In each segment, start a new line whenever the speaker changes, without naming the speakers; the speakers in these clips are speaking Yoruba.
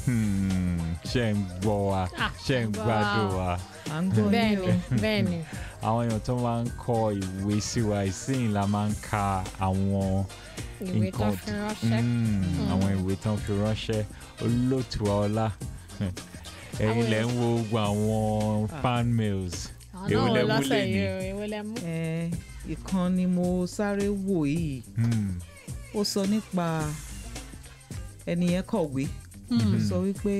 Hmm, ṣe ń gbọ́ wa
Ah,
ṣe ń
gbọ́
gbádùn
wa.
wa
à ń gbọ́
bẹ́ẹ̀
yín
ni
o
bẹ́ẹ̀ ni
àwọn èèyàn tó máa ń kọ ìwé sí wa ìsìn la máa ń ka àwọn
ìwé tó
nǹkan
fi ránṣẹ́.
Mm, àwọn ìwé tán fi ránṣẹ́ olóòtú ọlá ẹ̀yin
Àwọn
lẹ̀ ń wo gbogbo àwọn
Ah.
fan mails
àwọn
èwo
náà
lẹ
wò
mú
lọ́sẹ̀
lẹ́ni?
yìí o èwo lẹ mú.
Ẹ, ìkan ni mo sáré wò yìí
Hmm,
ó sọ nípa ẹni yẹn kọ̀wé ó sọ wípé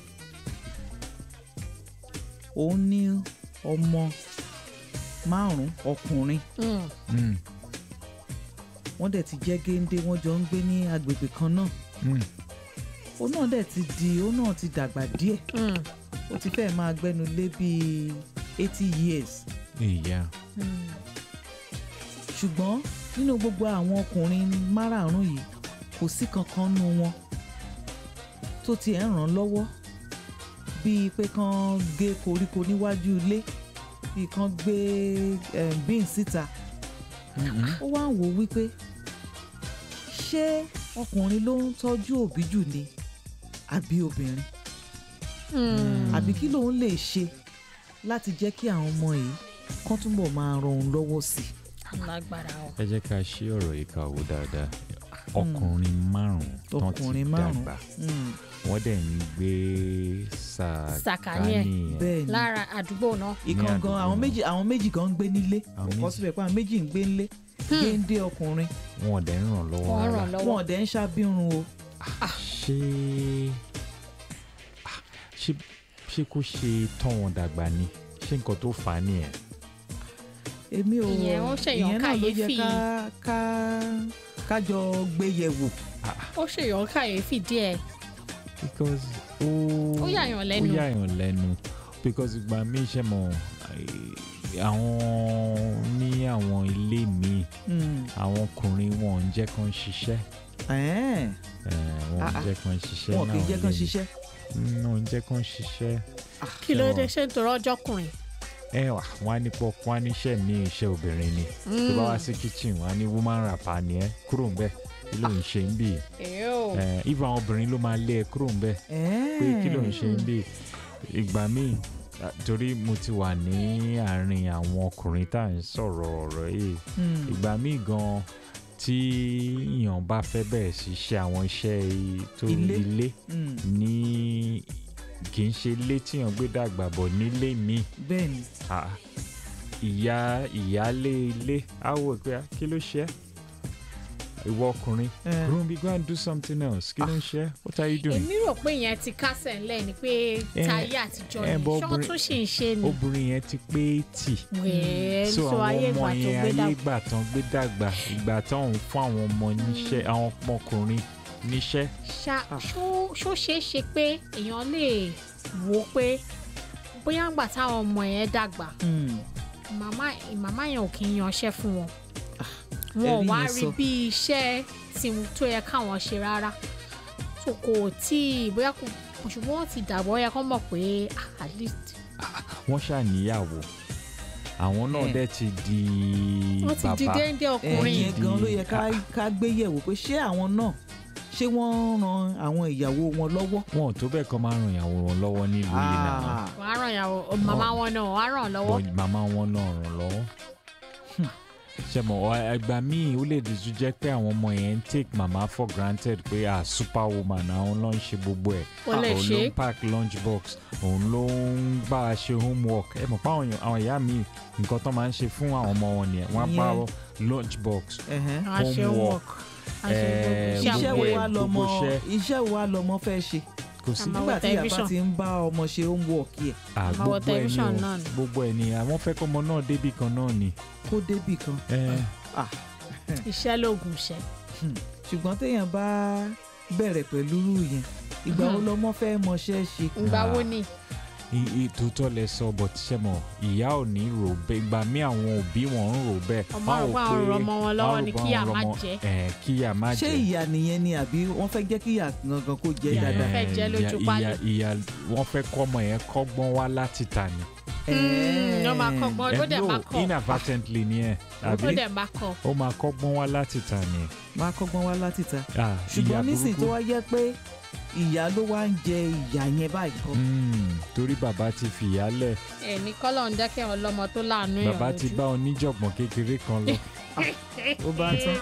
òun ní ọmọ márùn-ún ọkùnrin
Mm.
hmm,
wọ́n dẹ̀ ti jẹ́ géńdé wọ́n jọ ń gbé ní agbègbè kan náà
hmm.
ó náà dẹ̀ ti di ó náà ti dàgbà díẹ̀
Mm.
ó ti fẹ́ẹ̀ máa gbẹ́nu lé bíi eighty years
ìyá
Mm.
ṣùgbọ́n nínú gbogbo àwọn ọkùnrin márààrún yìí kò sí kankan nù wọn tó tiẹ̀ ń ràn án lọ́wọ́ bíi pé kán gé koríko níwájú ilé bíi kán gbé um, bean síta
Mhm.
ó wá ń wò ó wípé ṣé ọkùnrin ló ń tọ́jú òbí jù ni àbí obìnrin
Mm.
àbí kí lòun lè ṣe láti jẹ́ kí àwọn ọmọ yìí kán túbọ̀ máa ran òun lọ́wọ́ sí i.
alágbára o.
ẹ jẹ́ ká ṣí ọ̀rọ̀ yìí ká wò dáadáa ọkùnrin márùn-ún tán ti
ọkùnrin márùn-ún
dàgbà
Mm,
wọ́n dẹ̀ ń gbé
Sàkání
sàkání
ẹ̀.
yẹn.
bẹ́ẹ̀ ni
lára àdúgbò náà.
ìkan
àdúgbò
gan àwọn
náà.
méjì àwọn méjì gan ń gbé nílé
Àwọn
kò kọ́
méjì.
síbẹ̀ pé àwọn méjì ń gbé nílé géńdé ọkùnrin
wọn ò dẹ̀ ń ràn lọ́wọ́
wọ́n
rárá
ràn lọ́wọ́.
wọn ò dẹ̀ ń ṣàbírun o
ṣé ah, ṣé ṣé kó ṣe tán wọn dàgbà ni ṣé nǹkan tó fà á nìyẹn.
èmi ò
Ìyẹn ó ṣèyàn
ìyẹn náà ló yẹ
kàyéfì.
ká ká kájọ gbé yẹ̀ wò
ó ṣèyàn kàyéfì díẹ̀.
because ó
Ó yàyàn lẹ́nu.
ó yàyàn lẹ́nu because ìgbà míì ṣe mọ̀ eh, àwọn ní àwọn ilé míì
Mm,
àwọn ọkùnrin wọn ò ń jẹ́ kán ṣiṣẹ́
ẹ̀ẹ́n,
eh, wọn ò
Ah,
ń
ah.
jẹ́ kán ṣiṣẹ́
wọn kì í
náà
jẹ́ kán
ilé mi.
ṣiṣẹ́
Mm, wọn ò ń jẹ́ kán ṣiṣẹ́
kí ló
Ṣé
dé
wọn-
ṣé nítorí ọjọ́kùnrin.
ẹ wà wọn á ní pọ wọn á ní iṣẹ́ mi iṣẹ́ obìnrin ni tó bá wá sí kitchen wọn á ní woman rapper ni ẹ kúrò ń bẹ̀ kí ló ń ṣe ń bì
èyí ò.
ẹ even àwọn obìnrin ló máa lé ẹ kúrò ń bẹ̀ pé kí ló ń ṣe ń bì ìgbà míì à, torí mo ti wà ní àárín àwọn ọkùnrin tá à ń sọ̀rọ̀ ọ̀rọ̀ yìí
Mm,
ìgbà míì gan tí èèyàn bá fẹ́ bẹ̀rẹ̀ sí ṣe àwọn iṣẹ́ i- tó
Ilé.
ilé
mm,
ní kì í ṣe ilé tíyàn gbé dàgbà bọ̀ nílé míì
bẹ́ẹ̀ ni
Ah, ìyá ìyáálé ilé á wò pé ah, kí ló ṣe ẹ́ ìwọ ọkùnrin
Eh.
Rumbi go and do something else kí ló ń ṣe ẹ́ what are you doing
èmi rò pé ìyẹn ti kásẹ̀ ńlẹ̀ ni pé
Eh,
táyé àtijọ́
eh,
ni
bọ́
ṣé wọ́n
obìnrin-
tún ṣì ń ṣe ni.
obìnrin yẹn ti pé eighty
wẹ́ẹ́
so
sọ ayé
àwọn ọmọ
ìgbà tó
yẹn
gbé
ayé
dàgbà.
ìgbà tán gbé dàgbà ìgbà tán ń fún àwọn ọmọ níṣẹ́ àwọn ọmọkùnrin níṣẹ́
ṣá ṣó ṣó ṣeé ṣe pé èèyàn lè wò ó pé bóyá ńgbà táwọn ọmọ yẹn dàgbà
Mm,
màmá màmá yẹn ò kì í yanṣẹ́ fún wọn wọn ò
ẹ̀rí
wá
yẹn
rí
sọ.
bí iṣẹ́ tí tó yẹ káwọn ṣe rárá so kò tí ì bóyá kò ṣùgbọ́n wọ́n ti dàgbà ó yẹ kó mọ̀ pé ah, at least
wọ́n ṣàníyàwó àwọn náà
Eh.
dẹ̀ ti di
wọ́n ti di
bàbá
géńdé ọkùnrin
ẹ̀yìn gan ló yẹ ká ká gbé yẹ̀ wò pé ṣé àwọn náà ṣé wọ́n ran àwọn ìyàwó wọn lọ́wọ́
wọn ò tó bẹ́ẹ̀ kọ́ máa ràn ìyàwó wọn lọ́wọ́ nílùú yìí náà
Ah,
wàá ràn yàwó màmá wọn náà wàá ràn lọ́wọ́
bọ́ màmá wọn náà ràn lọ́wọ́. ṣe mọ̀ ẹgbà míì ó lè dìjú jẹ́ pé àwọn ọmọ yẹn ń take mama for granted pé à superwoman àwọn ló ń ṣe gbogbo ẹ̀
ó lè
òun
ṣe
ló
é
ń pack lunch box òun ló ń bá a ṣe homework ẹ mọ̀ pé àwọn èèyàn- àwọn ìyá mi nǹkan tó máa ń ṣe fún àwọn ọmọ wọn nìyẹn wọ́n á bá
Ìyẹn.
lunch box
ẹ̀hẹ́n.
a ṣe
homework,
work a ṣe
eh,
gbogbo
iṣẹ́
iṣẹ́
wo
gbogbo
wá
ẹ̀,
lọmọ
gbogbo iṣẹ́.
iṣẹ́ wo wá lọmọ fẹ́ ṣe
kò sí
Àmọ́-
nígbà tí ìyá bá
tẹlifíṣàn.
ti ń bá ọmọ ṣe homework yẹ
à,
máa wo
gbogbo ẹ̀ ni
tẹlifíṣàn
o,
náà ni.
gbogbo ẹ̀ ni àwọn fẹ́ kọ́ ọmọ náà débì kan náà ni.
kó débì kan
Eh,
Ah,
iṣẹ́ lóògùn iṣẹ́
ṣùgbọ́n téèyàn bá bẹ̀rẹ̀ pẹ̀lú irú yẹn ìgbà wo lọmọ fẹ́ mọṣẹ́ ṣe
ìgbà
Ah.
wo ni
I- i- tòótọ́ lẹ sọ bọ̀ tí ṣe mọ̀ ìyá ò ní rò bẹ́ẹ̀ ìgbà mí àwọn òbí wọn ń rò bẹ́ẹ̀.
ọmọ
Wọ́n á
rò pé
rò
àwọn ọ̀rọ̀ ọmọ wọn lọ́wọ́
wọ́n á
ni
rò pé
kíyà
àwọn
má
ọmọ-
jẹ́
ẹ̀, kíyà má
ṣé
jẹ́.
ìyà nìyẹn ni àbí wọ́n fẹ́ jẹ́ kí ìyà gangan kó jẹ́
Ìyà
dáadáa
fẹ́ jẹ́ lójú
ìyá-
pálí.
ìyá ìyá wọ́n fẹ́ kọ́ ọmọ yẹn kọ́gbọ́n wá láti ta ni.
Mm, ó máa kọ́gbọ́n ó
Eh,
dẹ̀
no,
máa kọ́
inadvertently ni ẹ
ó
àbí
dẹ̀ máa kọ́
ó máa kọ́gbọ́n wá láti ta ni.
máa kọ́gbọ́n wá láti ta
Ah, ìyá
ṣùgbọ́n nísìnyí tó
burúkú.
wá jẹ́ pé ìyá ló wá ń jẹ ìyá yẹn báyìí kan.
Mm, torí bàbá ti fìyálẹ̀
ẹ̀mí kọ́lọ̀ ń jẹ́ kí àwọn ọlọ́mọ tó láàánú èèyàn
bàbá ti
lójú.
bá oníjọ̀gbọ̀n kékeré kan lọ
ó bá tán.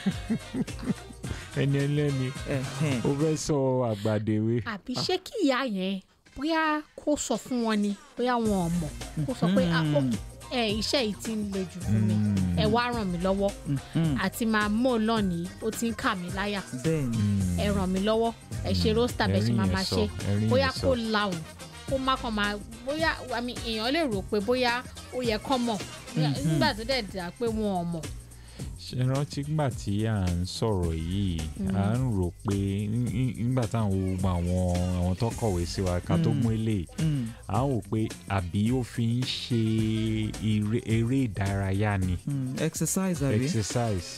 ẹni ẹlẹ́ni
Ẹ̀hẹ́n.
ó fẹ́ sọ àgbàdèwe
àbí ṣé kí ìyá yẹn bóyá kó sọ fún wọn ni bóyá wọn ò mọ̀ kó sọ pé "Ah,
Mhm.
ok, ẹ iṣẹ́ yìí ti ń le jù fún mi
Mm.
ẹ wá ràn mí lọ́wọ́
Mhm.
àti máa mọ̀ lọ́nìí ó ti ń kà mí láyà
bẹ́ẹ̀ ni.
Mm.
ẹ ràn mí lọ́wọ́ ẹ ṣe róstà bẹ́ẹ̀ ṣe
Ẹ̀rín
máa
yẹn
máa
sọ,
ṣe
ẹ̀rín
bóyá
yẹn
kó
sọ.
lahùn kó má kàn máa bóyá àmì èèyàn lè rò pé bóyá ó yẹ kán mọ̀ nígbà tó dẹ̀ dà pé wọn ò mọ̀
ṣe rántí nígbà tí à ń sọ̀rọ̀ yìí à ń rò pé ní- ní- nígbà táwọn wo gbogbo àwọn àwọn tó kọ̀wé sí wa ká tó
Mm.
mú eléyìí
Mm.
à ń wò pé àbí ó fi ń ṣe eré eré ìdárayá ni
Mm. exercise àbí
exercise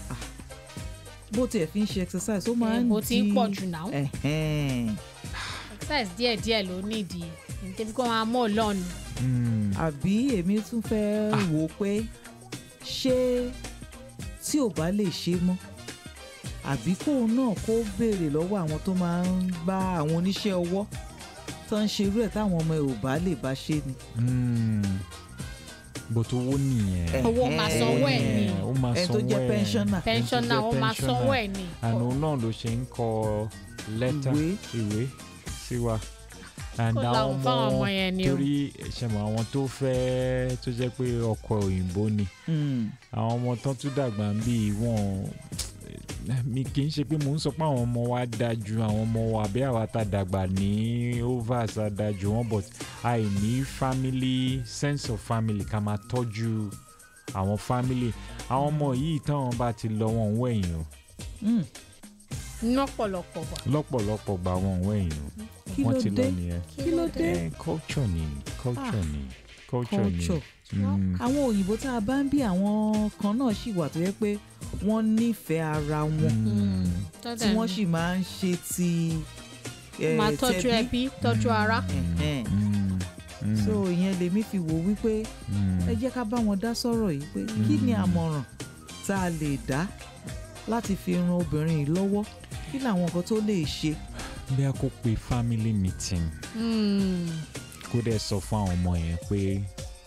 bó tiẹ̀ fi ń ṣe exercise ó máa ń
bó ti ń
di-
pọ̀ jù náà
Ẹ̀hẹ́n.
exercise díẹ̀díẹ̀ ló nídìí nítorí kó máa mọ̀ lọ́nu
Mm.
àbí èmi tún fẹ́ wò ó pé ṣé tí ò bá lè ṣe mọ́ àbí kóun náà kó béèrè lọ́wọ́ àwọn tó máa ń bá àwọn oníṣẹ́ ọwọ́ tó ń ṣerú ẹ̀ táwọn ọmọ ẹ̀ ò bá lè bá ṣe ni.
Mm. bó tó wó nìyẹn
Ẹ̀.
owó máa sanwó ẹ̀ ni
Ẹ̀, ó máa
ẹ̀ tó
sanwó
jẹ́
ẹ̀.
pensioner.
pensioner ó máa
pensioner.
sanwó ẹ̀ ni
àná náà ló ṣe ń kọ lẹ́tà
Ìwé.
ìwé sí wa and
Kó
àwọn
láwọn fáwọn ọmọ
ọmọ
yẹn ni o.
torí ṣẹmọ àwọn tó fẹ́ tó jẹ́ pé ọkọ òyìnbó ni
Mm.
àwọn ọmọ tán tún dàgbà ń bí wọn mi kì í ṣe pé mò ń sọ pé àwọn ọmọ wa dáa ju àwọn ọmọ wa bí àwa tá a dàgbà ní overs a dáa ju wọn but àìní family sense of family ká máa tọ́jú àwọn family àwọn ọmọ yìí táwọn bá ti lọ wọn ń wẹ̀yìn o
Mm.
lọ́pọ̀lọpọ̀ wà
lọ́pọ̀lọpọ̀ gbà wọn ń wẹ̀yìn o
kí
wọ́n
ló
ti lọ
dé
nìyẹn.
kí ló dé
Eh, culture ni culture ni culture ni.
culture
Mm.
àwọn òyìnbó tá a bá ń bí àwọn kan náà sì wà tó yẹ pé wọ́n nífẹ̀ẹ́ ara wọn
Mm.
tí wọ́n sì máa ń ṣe ti eh,
máa tọ́jú
tẹbí.
ẹbí tọ́jú ara
Ẹ̀hẹ́n.
Mm. Mm.
so ìyẹn lèmi fi wò wípé
Mm.
ẹ jẹ́ ká bá wọn dá sọ̀rọ̀ yìí pé kí ni
Mm.
àmọ̀ràn tá a lè dá láti fi ran obìnrin yìí lọ́wọ́ kí làwọn nǹkan tó lè ṣe.
bí a kò pe family meeting
Mm.
kó dẹ̀ sọ fún àwọn ọmọ yẹn pé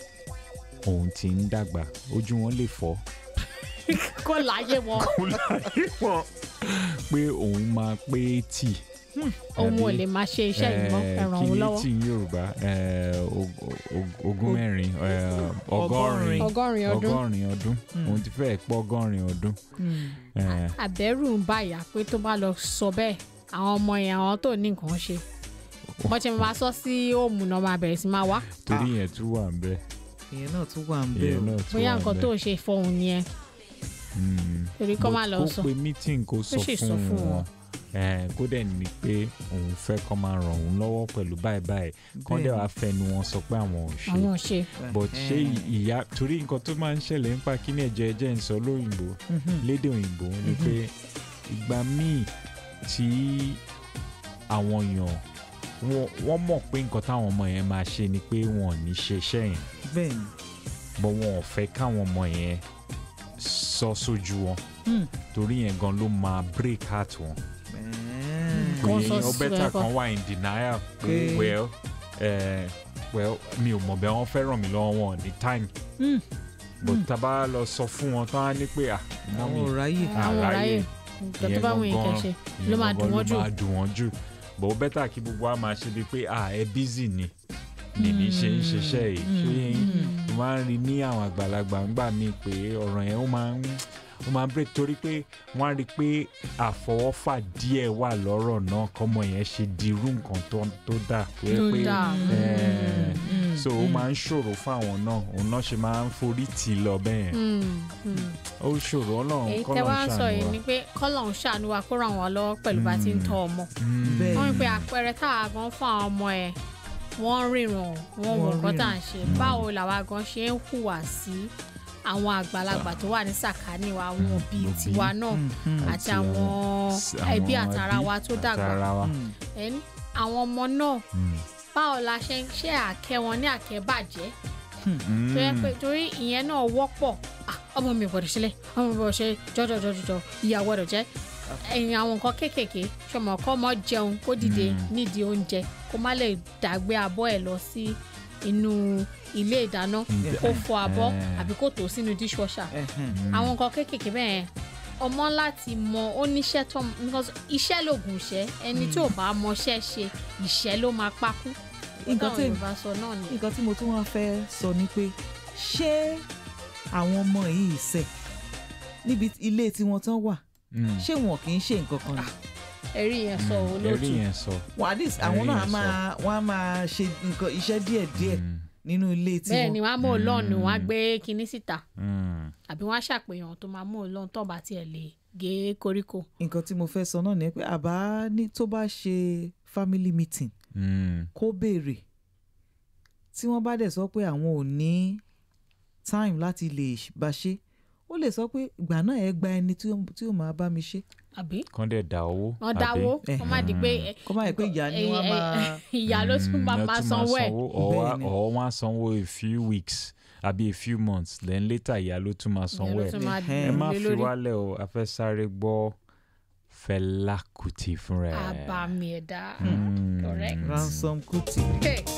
òun ti ń dàgbà ojú wọn lè fọ́
kó láyé wọn
kó láyé wọn pé òun máa pé tì.
òun ò lè máa ṣe iṣẹ́ yìí mọ́ ẹ ràn òun lọ́wọ́
kí ni tí yorùbá eh, og- og- ogún mẹ́rin eh, ọgọ́rin
ọgọ́rin ọdún
ọgọ́rin ọdún
Mm.
òun ti fẹ́ẹ̀ pọ́ ọgọ́rin ọdún. Eh,
àbẹ̀rù ń báyà pé tó bá lọ sọ bẹ́ẹ̀ àwọn ọmọ yẹn àwọn tó ní nǹkan ṣe wọ́n ti máa sọ sí òmù náà máa bẹ̀rẹ̀ sí máa wá
torí yẹn tún wà ń bẹ
ìyẹn náà tún wà ń bẹ̀
ìyẹn
o.
náà tún
bóyá
wà ń
nǹkan
bẹ.
tó ṣe fọhùn nìyẹn
Mm.
torí kọ́
But
máa lọ sọ
kó pe meeting kó sọ
sì sọ
fún
fún wọn.
wọn Eh, kó dẹ̀ ní pé òun fẹ́ kọ́ máa ràn òun lọ́wọ́ pẹ̀lú báyìí báyìí kán dẹ̀
Bẹ́ẹ̀
wá fẹnu wọn sọ pé àwọn ò ṣe
àwọn ṣe
ni.
but ṣé
Ẹ̀hẹ́n.
ìyá torí nǹkan tó máa ń ṣẹlẹ̀ nípa kíní ẹ̀jẹ̀ ẹ̀jẹ̀ ń sọ lóyìnbó
Mhm.
lédè òyìnbó ni
Mhm.
pé ìgbà míì tí àwọn èèyàn wọ́n- wọ́n mọ̀ pé nǹkan táwọn ọmọ yẹn máa ṣe ni pé wọn ò ní ṣe iṣẹ́ yẹn
bẹ́ẹ̀ ni.
bọ́ wọn ò fẹ́ káwọn ọmọ yẹn sọ sójú wọn
Mm.
torí yẹn gan ló máa break heart wọn
Ẹ̀ẹ́.
Kò
pé
sọ
ó
sí
bẹ́tà
ẹ̀kọ́.
kan wà in denial pé
Pé-
well eh, well mi ò mọ̀ bẹ́ẹ̀ wọ́n fẹ́ ràn mí lọ́wọ́ wọn ní time
Mm.
but
Mm.
tá a bá lọ sọ fún wọn tán á ní pé ah mọ́mí
àwọn ò ráyè.
àwọn
àráyè.
ọ̀ráyè nǹkan tó bá wù yín kẹ́ ṣe
ìyẹn
ló máa
gangan
dùn wọ́n jù.
ló máa dùn wọ́n jù but ó bẹ́tà kí gbogbo wa máa ṣe bíi pé ah ẹ busy ni lèmi ṣe ń ṣiṣẹ́ yìí ṣé yẹn mo máa ń rí ní àwọn àgbàlagbà ń gbà mí pé ọ̀rọ̀ yẹn ó máa ń ó máa ń break torí pé wọ́n á rí i pé àfọwọ́fà díẹ̀ wà lọ́rọ̀ náà kọ́mọ yẹn ṣe di irú nǹkan tó tó dà tó yẹ
Tó
pé
dáa.
eh,
Mm.
so ó máa ń ṣòro fún àwọn náà òun náà ṣe máa ń forí tì í lọ bẹ́ẹ̀
Mm, mm.
ó ṣòro ọlọ́run
èyí
kọ́
tẹ́
lọ́n
wá ń sọ
ṣàánú
yìí
wa.
ni pé kọ́lọ́hún ṣàánú wa kó ràn wá lọ́wọ́ pẹ̀lú bá ti ń tọ́ ọmọ
Mm.
Bẹ́ẹ̀.
wọ́n rí pé àpẹẹrẹ táwa gan fún àwọn ọmọ ẹ̀ wọ́n ń ríran wọ́n wọ
Wọ́n
nǹkan tá à ń
ríran.
ṣe báwo làwa gan ṣe ń hùwà sí àwọn àgbàlagbà tó wà ní sàkání wa àwọn òbí
òbí.
tiwa náà
Mm. Mm.
àti
àti
àwọn
àwọn
ẹbí
àwọn
àtara
ẹbí
wa tó
àti
dàgbà
ara wa.
Mm.
Ẹn, àwọn ọmọ náà
Mm.
báwo la ṣe ń ṣe àkẹ́ wọn ní àkẹ́bàjẹ́
Mm.
tó yẹ pé torí ìyẹn náà wọ́pọ̀ Ah, ọmọ mi ò gbọ́dọ̀ sílẹ̀ ọmọ mi ò gbọ́dọ̀ ṣe jọjọjọjọ ìyàwó ọ̀dọ̀ jẹ́ ẹ̀yìn àwọn nǹkan kéékèèké ṣọmọ kọ́ mọ́ jẹun kó dìde
Mm.
nídìí oúnjẹ kó má lè dàgbé abọ́ ẹ̀ lọ sí inú ilé ìdáná
Ǹjẹ́-
kó fọ abọ́
Eh.
àbí kó tó sínú dishwasher
Ẹ̀hẹ̀n.
àwọn nǹkan kéékèèké bẹ́ẹ̀ yẹn ọmọ láti mọ ó níṣẹ́ tó because iṣẹ́ lògùn iṣẹ́ ẹni tí ò bá mọṣẹ́ ṣe ìṣẹ́ ló máa pákú
Nǹkan
táwọn
tí-
Yorùbá sọ náà ni
nǹkan tí mo tún wá fẹ́ sọ ni pé ṣé àwọn ọmọ yìí ṣẹ̀ níbi ilé tí wọ́n tán wà
Mm.
ṣé wọn kì í ṣe nǹkan kan ni
ẹ̀rí yẹn sọ
Mm.
olóòtú
ẹ̀rí yẹn sọ.
wọn at least àwọn
Ẹ̀rí
náà
yẹn
máa wọ́n á máa ṣe nǹkan iṣẹ́ díẹ̀díẹ̀
Mm.
nínú ilé tí
bẹ́ẹ̀
wọ́n
ni wọ́n á mú òlọ́ọ̀nù wọ́n á
Mm.
gbé kinní síta
Mm.
àbí wọ́n á ṣàpèyàn tó máa mú òlọ́ọ̀nù tó bá tiẹ̀ lè gé koríko
nǹkan tí mo fẹ́ sọ náà ni pé àbá ní tó bá ṣe family meeting
Mm.
kó béèrè tí wọ́n bá dẹ̀ sọ pé àwọn ò ní time láti lè bá ṣe ó lè sọ pé ìgbà náà ẹ gba ẹni tí ó tí ó máa bá mi ṣe
àbí
kán dẹ̀ dá owó.
wọ́n
àbí?
dáwó
Eh.
wọ́n má di pé ẹ,
kó má yẹ pé ìyá ni wọ́n
ẹ, ẹ,
máa
ìyá ló tún máa
Mm,
máa
tún
sanwó ẹ̀
or
Bẹ́ẹ̀ ni.
or wọ́n á sanwó a few weeks àbí a few months then later ìyá ló tún máa
ìyá
sanwó
ló
ẹ̀.
tún máa
Ẹ
ẹ
dùn
má
lé
fi
lórí
wálẹ̀ o a fẹ́ sáré gbọ́ Fẹlá Kútì fúnra ẹ̀.
àbàmì ẹ̀dá
Mm.
correct.
ransom kuti.
Hey.